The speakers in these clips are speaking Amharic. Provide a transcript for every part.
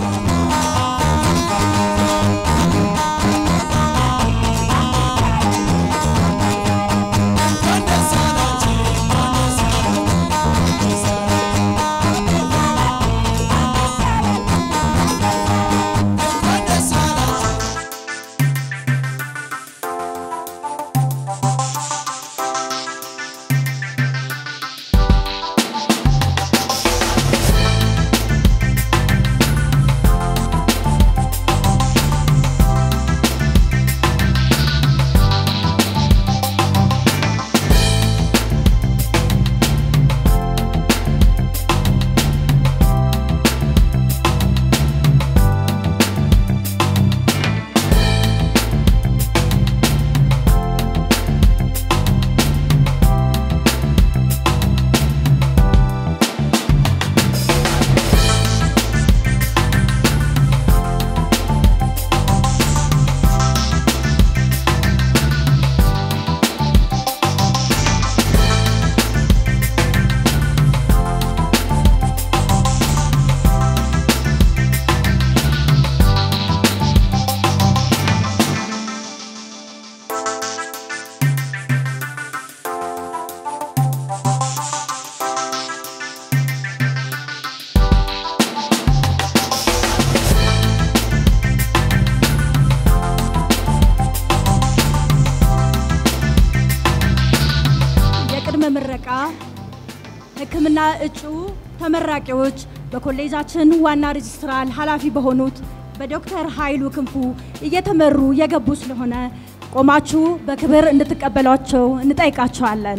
የቅድመ ምረቃ ሕክምና እጩ ተመራቂዎች በኮሌጃችን ዋና ሬጅስትራል ኃላፊ በሆኑት በዶክተር ኃይሉ ክንፉ እየተመሩ የገቡ ስለሆነ ቆማችሁ በክብር እንድትቀበሏቸው እንጠይቃቸዋለን።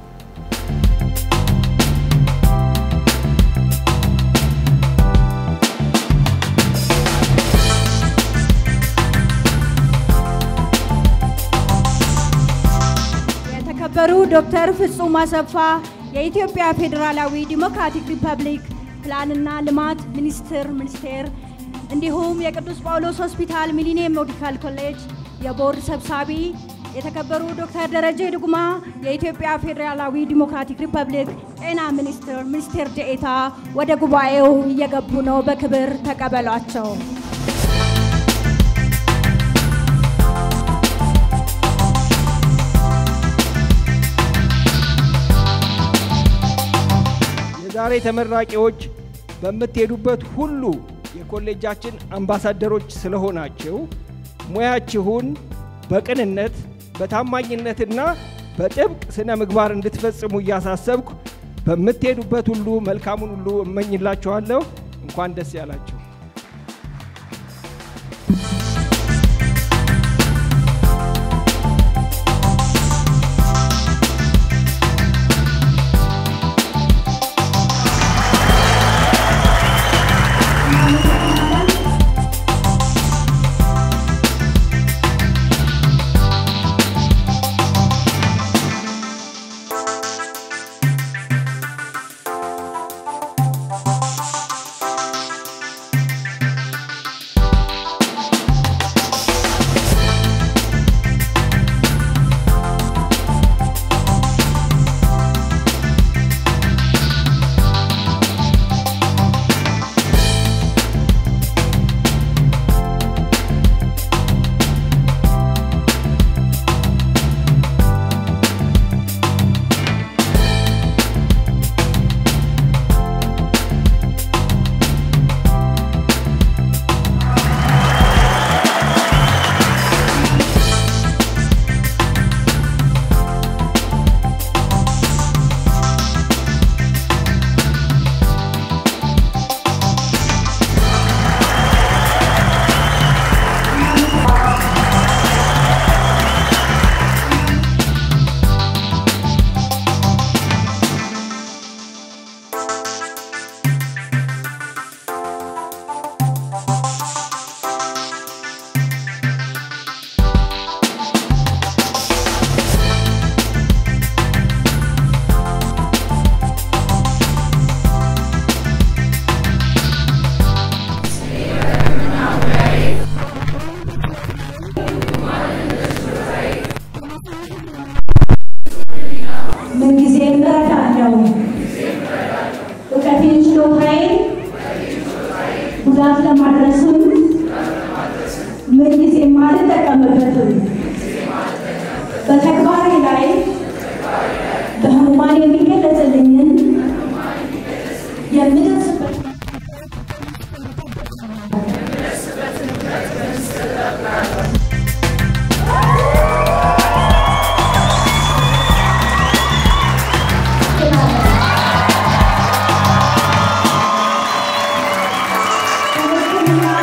የተከበሩ ዶክተር ፍጹም አሰፋ የኢትዮጵያ ፌዴራላዊ ዲሞክራቲክ ሪፐብሊክ ፕላንና ልማት ሚኒስቴር ሚኒስቴር እንዲሁም የቅዱስ ጳውሎስ ሆስፒታል ሚሊኒየም ሜዲካል ኮሌጅ የቦርድ ሰብሳቢ የተከበሩ ዶክተር ደረጀ ድጉማ የኢትዮጵያ ፌዴራላዊ ዲሞክራቲክ ሪፐብሊክ ጤና ሚኒስቴር ሚኒስቴር ዴኤታ ወደ ጉባኤው እየገቡ ነው። በክብር ተቀበሏቸው። የዛሬ ተመራቂዎች በምትሄዱበት ሁሉ የኮሌጃችን አምባሳደሮች ስለሆናችሁ ሙያችሁን በቅንነት በታማኝነትና በጥብቅ ስነ ምግባር እንድትፈጽሙ እያሳሰብኩ በምትሄዱበት ሁሉ መልካሙን ሁሉ እመኝላችኋለሁ። እንኳን ደስ ያላችሁ። ጉዳት ለማድረስም ምንጊዜም አልጠቀምበትም። በተግባሬ ላይ በህሙማን የሚገለጽልኝን የምደርስበት በሕክምና